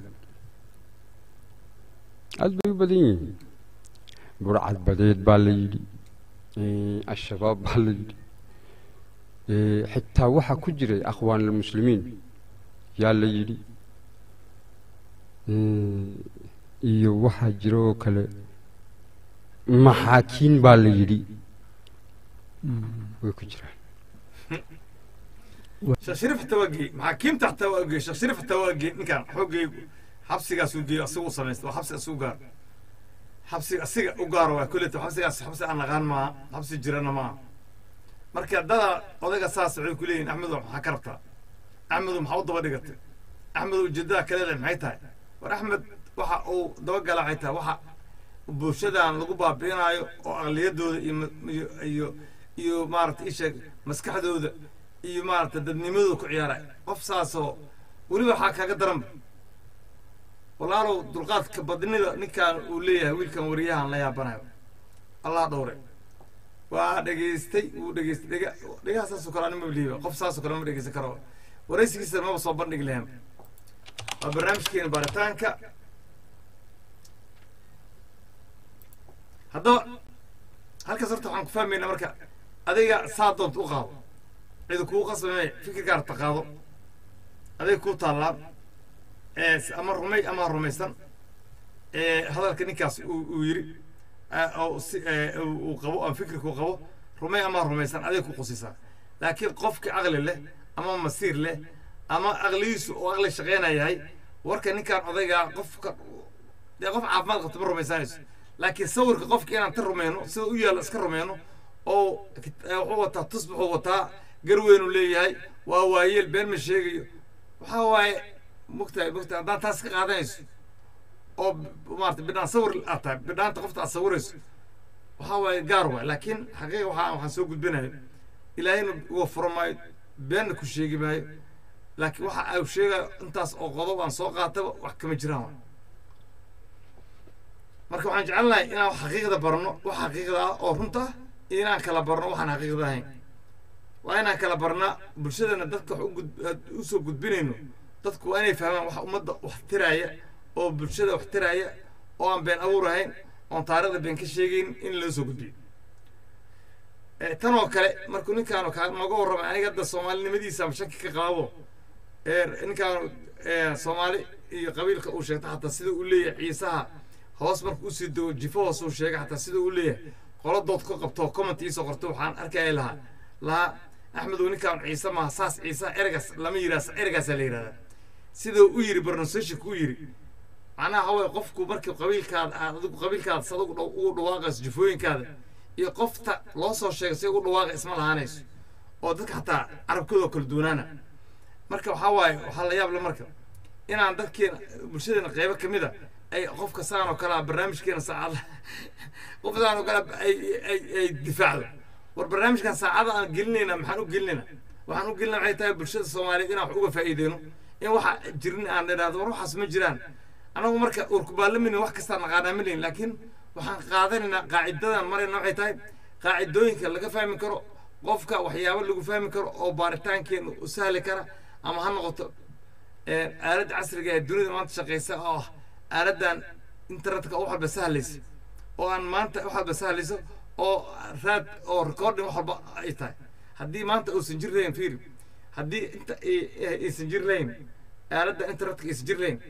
aad bay u badan yihiin burcad badeed baa la yidhi ee, al-shabaab baa la yidhi ee, xitaa waxaa ku jiray akhwaan almuslimiin yaa la yidhi ee, iyo waxaa jira oo kale maxaakiin baa la yidhi way ku jiraan sheekh shariif xataa waa geeyey maxaakiimta xataa waa geeyey sheekh shariif xataa waa geeyey ninkan wuxuu geeyey xabsigaasuu geeyey asigu u samaysta waa xabsi asigu gaar xabsi asiga u gaaro waa kulleta xabsigaas xabsi aan naqaan maaha xabsi jirana maaha marka dada odayga saas waxay ku leeyihin axmedow maxaa ka rabtaa axmedow maxaa u daba dhigatay axmedow ujeedada kaleeda maxay tahay war axmed waxa uu dabagala waxay tahay waxa bulshadan lagu baabi'inaayo oo aqliyadooda iyo ma- iyo iyo iyo maarata isheeg maskaxdooda iyo maarata dadnimadooda ku ciyaaray qof saasoo weliba waxaa kaaga daranba walaalow dulqaadka badnida ninkan uu leeyahay wiilkan wariyahan la yaabanayo allah dhowre waa dhegaystay wuu dhegaystay dhega dhegaha saasoo kale anima liiba qof saasoo kale ma dhegeysan karo waraysigiisa maba soo bandhigi lahayn waa barnaamijkeena baaritaanka haddaba halkaas horta waxaan ku fahmaynaa marka adiga saa doonta u qaado cidi kugu qasbame fikirkaar taqaado adiga kuu taallaa ama rumay ama rumaysan hadalka ninkaas uu yiri uu qabo ama fikirkuu qabo rumay ama rumaysan adiga ku qusisaa laakiin qofki caqli leh ama masiir leh ama aqligiisu oo aqli shaqeynaya yahay warka ninkaan odaygaa qofka dee qof caafimaad qabta ma rumaysanayso laakiin sawirka qofka inaan ta rumeyno sida u yaalla iska rumeyno oo wuxuu wataa tusbaxuu wataa garweynu leeyahay waa waayeel been ma sheegayo waxaa waaye mogtahay mogtahay haddaan taas ka qaadanayso oo maarata bidhaan sawir aad tahay bidhaanta qofta aad sawirayso waxaa waaye gaar waay laakiin xaqiiqa waxaa waxaan soo gudbinayo ilaahayna uga furo maayo beenna ku sheegi maayo laakiin waxa uu sheegayo intaas oo qodob aan soo qaataba wax kama jiraan waay marka waxaan jecelnahay inaan xaqiiqda barno wax xaqiiqda ah oo runta ah iyo inaan kala barno waxaan xaqiiqda ahayn waa inaan kala barnaa bulshadana dadka wax usoo gudbinayno dadku waa inay fahmaan wax ummadda wax tiraaya oo bulshada wax tiraaya oo aan been abuur ahayn oon taarikhda been ka sheegayn in loo soo gudbiyo tan oo kale markuu ninkaanu kaa nooga warramay aniga hadda soomaalinimadiisa ama shaki ka qaabo ninkaanu soomaali iyo qabiilka uu sheegta xataa sida uu leeyahay ciisaha hoos marka usii dego jifo hoos uu sheegay xataa sida uu leeyahay qoladood ka qabto comment iisoo qorto waxaan arkaya lahaa lahaa axmedow ninkaan ciise maaha saas ciise ergaas lama yidhaha ergaasaa la yidhahdaa sidau u yiri pronunciationka u yiri macnaha waxa waye qofku markii qabiilkaada aad adigu qabiilkaada sad ugu dhawaaqayso jifooyinkaada iyo qofta loo soo sheegay si ugu dhawaaqa isma lahaanayso oo dadka xataa carabkooda kala duwanaana marka waxaa waaye waxaa la yaab le marka inaan dadkeena bulshadeena qeybo ka mid a ay qofka saan oo kale ah barnaamijkeena saacada qof saan oo kale ay ay ay difaacdo war barnaamijkan saacada aan gelinayna maxaan u gelinayna waxaan u gelinaa waxay tahay bulshada soomaaliyeed inaan wax uga faa'iideyno in waxa jirin aan idhaahdo war waxaas ma jiraan anagu marka urkubaalamin wax kastaa naqaanaa ma lehin laakiin waxaan qaadanaynaa qaacidadan marayna waxay tahay qaacidooyinka laga fahmi karo qofka waxyaabo lagu fahmi karo oo baaritaankeena u sahli kara ama ha noqoto aaladda casriga ee dunida maanta shaqeysa oo ah aaladdan internetka wax walba sahlaysa oo aan maanta wax walba sahlayso oo raad oo recording wax walba ay tahay haddii maanta uusan jir lahayn fiiri haddii inta aysan jir lahayn aaladda internetka aysan jir lahayn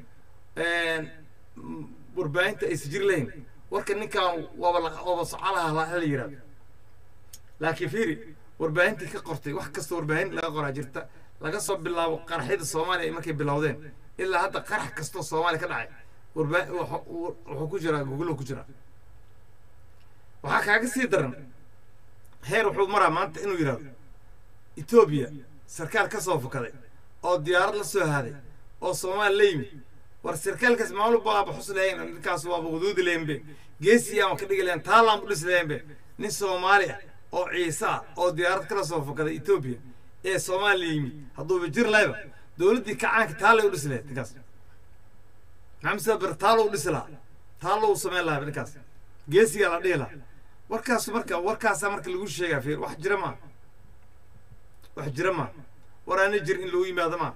warbaahinta aysan jir lahayn warka ninkaan waaba waaba socolaha la yidhahdo laakiin fiiri warbaahintii ka qortay wax kasta warbaahin laga qoraa jirta laga soo bilaabo qaraxyada soomaaliya ay markay bilowdeen ilaa hadda qarax kastoo soomaaliya ka dhacay warbaa wuxuu ku jiraa googlo ku jiraa waxaa kaaga sii daran heer wuxuu maraa maanta inuu yidhahdo etoobiya sarkaal ka soo fukaday oo diyaarad la soo haaday oo soomaali la yimid war sarkaalkaas maalin baaba xus lahayn ninkaas waaba waduudi lahaynbe geesi ama ka dhigi lahayn taalaan u dhisi lahaynbe nin soomaali ah oo ciise ah oo diyaarad kala soo fukaday etoobiya ee soomaaliya yimid hadduuba jir lahayba dowladdii kacaanka taalay u dhisi lahayd ninkaas maxamed sida ber taalo u dhisi lahaa taalo u samayn lahaa ninkaas geesigaa la dhihi lahaa warkaas marka warkaasaa marka lagu sheegaa fiir wax jira maa wax jira maa war aana jir in lagu yimaado maa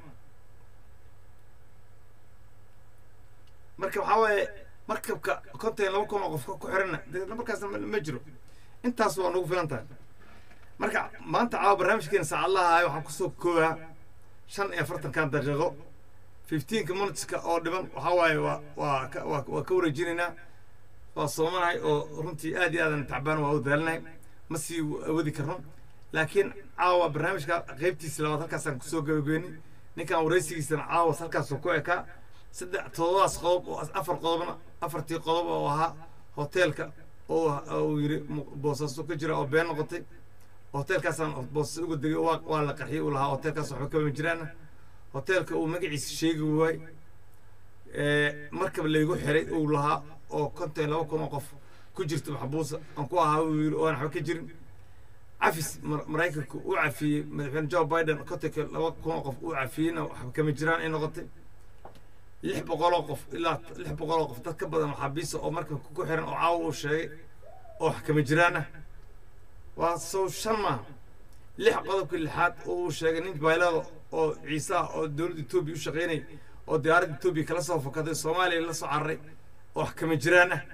marka waxaa waaye markabka kontan laba kun oo qofka ku xiranna dee markaas ma jiro intaas waa nagu filan tahay marka maanta caawa barnaamijkeena saacadlaha ahay waxaan kusoo koobaa shan iyo afartankan daqiiqo fifteenka minuteska oo dhiban waxaa waaye waa waa ka waa waa ka wareejinaynaa waa soomanahay oo runtii aad iyo aadan tacbaan waa u daalinahay ma sii wadi karno laakiin caawa barnaamijka qeybtiisa labaad halkaasaan kusoo gabageyni ninkan waraysigiisana caawas halkaasoo ku ekaa saddex todobadaas qodob oo afar qodobna afartii qodob oo ahaa hoteelka oo uu yidhi boosaaso ka jira oo been noqotay hoteelkaasaan boosas uga degay waa waa la qarxiyay uu lahaa hoteelkaas waxba kama jiraana hoteelka uu magaciisa sheegi waay markaba laygu xiray uu lahaa oo konton laba kun oo qof ku jirta maxbuusa aan ku ahaa uu yidhi oan waxba ka jirin cafis maraykanka uu cafiyey madaxweyne joe biden kontonka laba kun oo qof uu cafiyeyna waxba kama jiraan ay noqotay lix boqoloo qof ilaa lix boqoloo qof dad ka badan maxaabiista oo markanka ku xiran oo caawa uu sheegay oo wax kama jiraan ah waa sow shan maaha lix qodobka lixaad oo uu sheegay nin baylada oo ciise ah oo dowladda etoobiya u shaqaynay oo diyaaradda etoobiya kala soo fakaday soomaaliya la soo cararay oo wax kama jiraan ah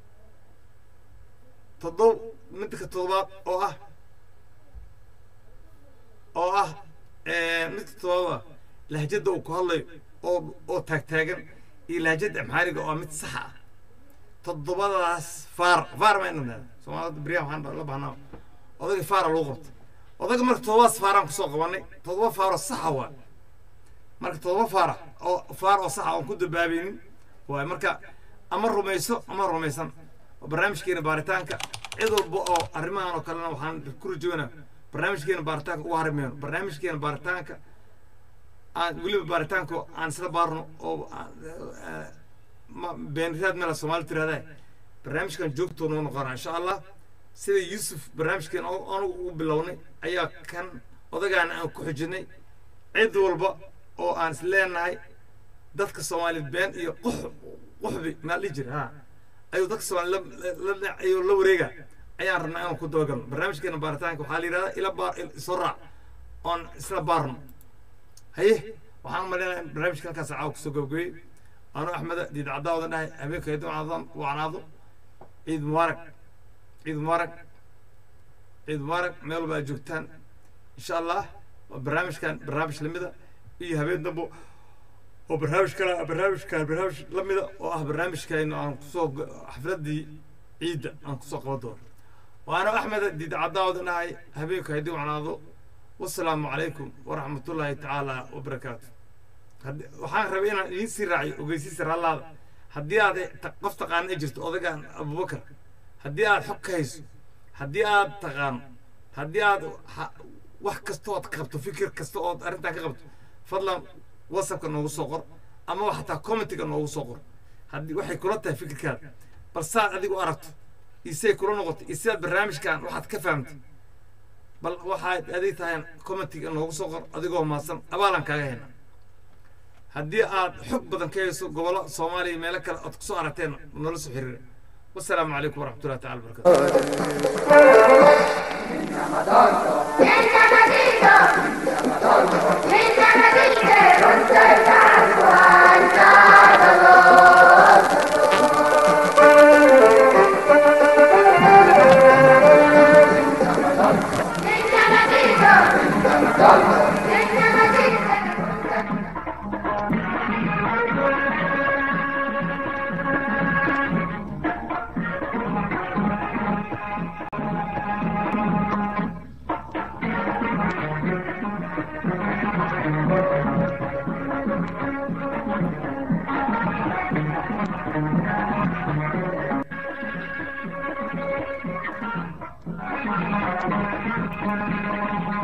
toddob midka toddobaad oo ah oo ah midka toddobaad ah lahjadda uu ku hadlayo oo oo taagtaagan iyo lahjadda amxaariga oo ah mid saxa ah toddobadaas faar faar ma inaa soomaalida beriyaha waxaan la bahnaa odayga faara lagu qabto odayga marka toddobadaas faaraan kusoo qabanay toddoba faaroo saxa waa marka toddoba faara oo faar oo saxa oon ku dabaabaynin waay marka ama rumayso ama rumaysan oo barnaamijkeena baaritaanka cid walba oo arrimahan oo kalena waxaan ku rajoonaa barnaamijkeena baaritaanka uga harimayno barnaamijkeena baaritaanka aan weliba baaritaanka aan isla baarno oo beeniraad meela soomaali tirahdaa barnaamijkan joogtoo noo noqona insha allah sida yuusuf barnaamijkeen anugu ugu bilownay ayaa kan odagaana aan ku xujinay cid walba oo aan is leenahay dadka soomaaliyeed been iyo qux quxbi maa dhihi jira ha ayuu dadka soomaaliyeed ayuu la wareega ayaan rabnaa inaan ku dabagalno barnaamijkeena baaritaanka waxaa la yidhahdaa ila baar soo raac oon isla baarno haye waxaan umaleynaya in barnaamijka halkaas caawa kusoo gabagabeyey anuu axmeda diid caddaa wadan dhahay habeenka hayduu wacnaado ciid mubaarak ciid mubaarak ciid mubaarak meel walba aad joogtaan insha allah barnaamijkan barnaamij lamida iyo habeen dambo oo barnaamij kale barnaamijkan barnaamij lamida oo ah barnaamijkaynu aan kusoo xafladii ciidda aan kusoo qaban doono waana axmeda diid caddaa wadan dhahay habeenka hayduu wacnaado wasalaamu calaykum waraxmatullaahi tacaala wabarakaatu waxaan rabay inaan idiin sii raaciyo ogeysiisa rallaada haddii aad qof taqaana ay jirto odagaan abubakar haddii aad xog ka hayso haddii aad taqaano haddii aad wax kasta ood qabto fikir kasta ood arrintaa ka qabto fadlan whatsappka noogu soo qor ama xataa commentiga noogu soo qor haddii waxay kula tahay fikirkaada bal saad adigu aragto isay kula noqoto iyo sidaad barnaamijkan waxaad ka fahamtay bal waxaad adig tahay commentiga noogu soo qor adigoo mahadsan abaalan kaaga hena haddii aad xog badan ka hayso gobollo soomaaliya meelo kale ood kusoo aragteen noola soo xiriira wasalaamu calaykum waraxmatullahi tacala barakatu Thank you.